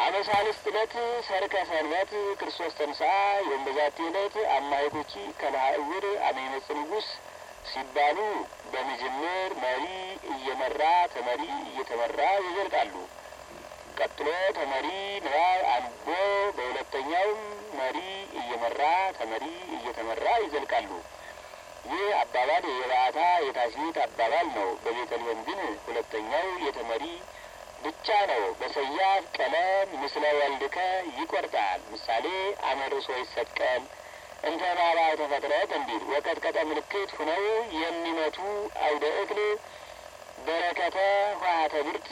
አመሳልስት ዕለት ሰርከ ሰንበት ክርስቶስ ተንሥአ ዮም በዛቲ ዕለት አማይቶቺ ከለሃእውር አመ ይመጽእ ንጉሥ ሲባሉ በመጀመር መሪ እየመራ ተመሪ እየተመራ ይዘልቃሉ። ቀጥሎ ተመሪ ንባብ አንቦ በሁለተኛውም መሪ እየመራ ተመሪ እየተመራ ይዘልቃሉ። ይህ አባባል የባዕታ የታስቢት አባባል ነው። በቤተልሔም ግን ሁለተኛው የተመሪ ብቻ ነው። በሰያፍ ቀለም ምስለ ወልድከ ይቆርጣል። ምሳሌ አመርሶ ይሰቀል እንተ ባባ ተፈጥረት እንዲል ወቀጥቀጠ ምልክት ሁነው የሚመቱ አውደ እክል በረከተ ኋተ ብርት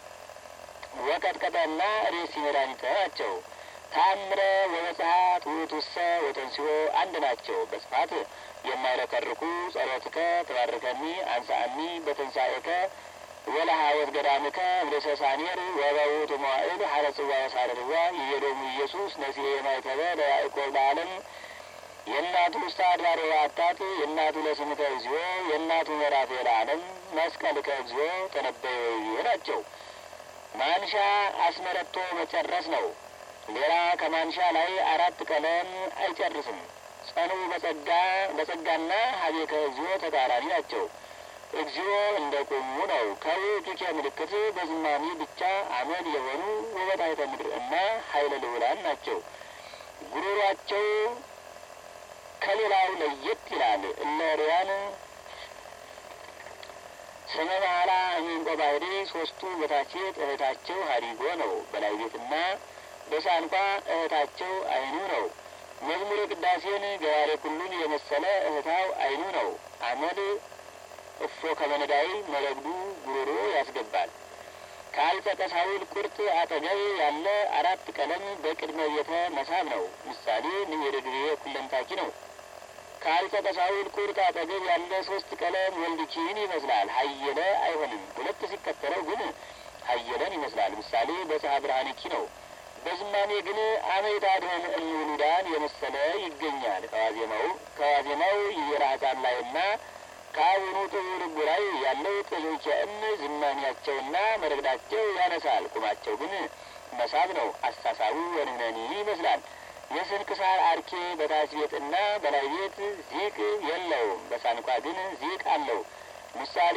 ወቀጥቀጠና ሬሲ መድኃኒተ ናቸው። ታምረ ወመጽሐት ውእቱሰ ወተንሥኦ አንድ ናቸው። በጽፋት የማይለከርኩ ጸሎትከ ተባርከኒ አንሳአኒ በትንሣኤከ ወለሃወት ገዳምከ እምርእሰ ሳኔር ወበውእቱ መዋዕል ሀረ ጽዋ ወሳረርዋ የሄዶሙ ኢየሱስ ነሲኤ የማይተበ ለያዕቆብ ለዓለም የእናቱ ውስተ አድባር ወአታት የእናቱ ለስምከ እግዚኦ የእናቱ ምዕራፍ ለዓለም መስቀልከ እግዚኦ ተነበየ ወይቤ ናቸው። ማንሻ አስመረቶ መጨረስ ነው። ሌላ ከማንሻ ላይ አራት ቀለም አይጨርስም። ጸኑ በጸጋ በጸጋና ሀቤከ እግዚኦ ተቃራኒ ናቸው። እግዚኦ እንደ ቆሙ ነው። ከውእቱኬ ምልክት በዝማሜ ብቻ አመድ የሆኑ ወበታሕተ ምድር እና ኃይለ ልዑላን ናቸው። ጉሮሯቸው ከሌላው ለየት ይላል። እነ ርያን ስመ መሐላ እሚንቆ ባህሪ ሶስቱ በታቼት እህታቸው ሀዲጎ ነው። በላይ ቤትና በሳንኳ እህታቸው አይኑ ነው። መዝሙረ ቅዳሴን ገባሬ ኩሉን የመሰለ እህታው አይኑ ነው። አመድ እፎ ከመነዳይ መረግዱ ጉሮሮ ያስገባል። ከአልጸቀ ሳውል ቁርጥ አጠገብ ያለ አራት ቀለም በቅድመ ቤተ መሳብ ነው። ምሳሌ ንሄደ ድሬ ኩለንታኪ ነው። ከአልጸቀ ሳውል ቁርጥ አጠገብ ያለ ሶስት ቀለም ወልድኪን ይመስላል። ሀየለ አይሆንም። ሁለት ሲከተለው ግን ሀየለን ይመስላል። ምሳሌ በፀሐ ብርሃንኪ ነው። በዝማሜ ግን አመይታ ድሆን እንውሉዳን የመሰለ ይገኛል። ከዋዜማው ከዋዜማው የራ ህጻን ላይና ከአቡኑ ጥዑር ጉራይ ያለው ጥሉቸእም ዝማሚያቸውና መረግዳቸው ያነሳል። ቁማቸው ግን መሳብ ነው። አሳሳቡ ወንህነኒ ይመስላል። የስንክሳር አርኬ በታች ቤትና በላይ ቤት ዚቅ የለውም። በሳንኳ ግን ዚቅ አለው። ምሳሌ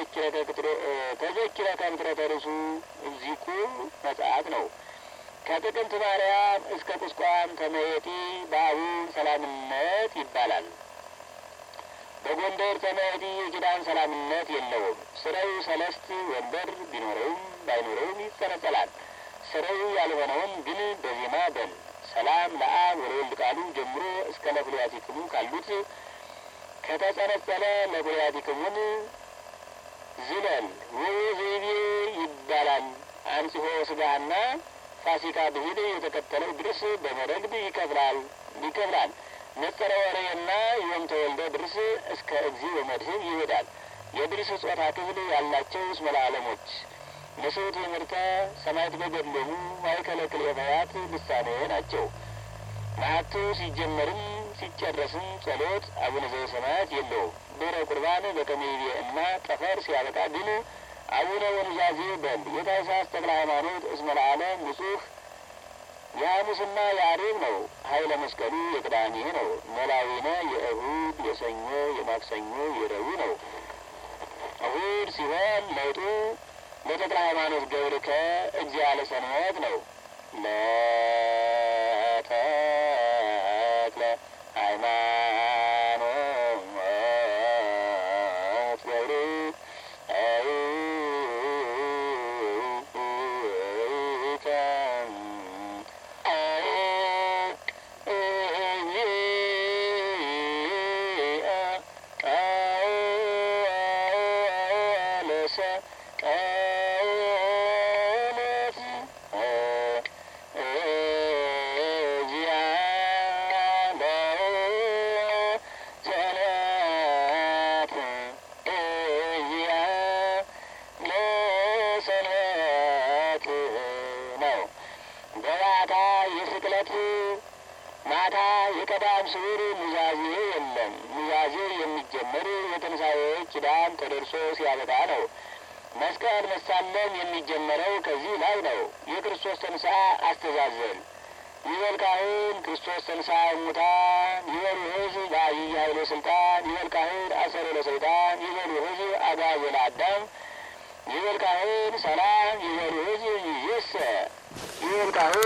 ተዘኪረ ከምትረተ ርሱ ዚቁ መጽሐፍ ነው። ከጥቅምት ማርያም እስከ ቁስቋም ተመየጢ በአቡን ሰላምነት ይባላል። በጎንደር ተመዲ የኪዳን ሰላምነት የለውም። ስረው ሰለስት ወንበር ቢኖረውም ባይኖረውም ይጸነጸላል። ስረው ያልሆነውን ግን በዜማ በል ሰላም ለአብ ወለወልድ ቃሉ ጀምሮ እስከ ለኩልያቲክሙ ካሉት ከተጸነጸለ ለኩልያቲክሙን ዝለል ውብ ዘይቤ ይባላል። አንጽሖ ስጋና ፋሲካ ብሂል የተከተለው ድርስ በመረግድ ይከፍላል ይከፍላል። ነጸረ ወሬና ዮም ተወልደ ድርስ እስከ እግዚ በመድህብ ይሄዳል። የድርስ ጾታ ክፍል ያላቸው እስመ ለዓለሞች ንስው ትምህርተ ሰማዕት በገድሎሙ ማእከለ ክልኤታያት ልሳኔ ናቸው። ማዕቱ ሲጀመርም ሲጨረስም ጸሎት አቡነ ዘበሰማያት የለውም። ድኅረ ቁርባን በከመይቤ እና ጠፈር ሲያበቃ ግን አቡነ ወኑዛዜ በል። የታኅሳስ ተክለ ሃይማኖት እስመ ለዓለም ንጹሕ የሐሙስና የአርብ ነው። ኃይለ መስቀሉ የቅዳሜ ነው። መላዊነ የእሁድ የሰኞ የማክሰኞ የረቡዕ ነው። እሁድ ሲሆን ለውጡ ለተክለ ሃይማኖት ገብርከ እግዚአ ለሰንበት ነው። ለተክለ ሃይማኖት ማታ የቀዳም ስዑር ኑዛዜ የለም። ኑዛዜ የሚጀመር የትንሣኤ ኪዳን ተደርሶ ሲያበቃ ነው። መስቀል መሳለም የሚጀመረው ከዚህ ላይ ነው። የክርስቶስ ተንሥአ አስተዛዘን ይበል ካህን ክርስቶስ ተንሥአ እሙታን ይበሉ ሕዝብ በዐቢይ ኃይለ ሥልጣን ይበል ካህን አሰሮ ለሰይጣን ይበሉ ሕዝብ አግዓዞ ለአዳም ይበል ካህን ሰላም ይበሉ ሕዝብ ይእዜሰ ይበል ካህን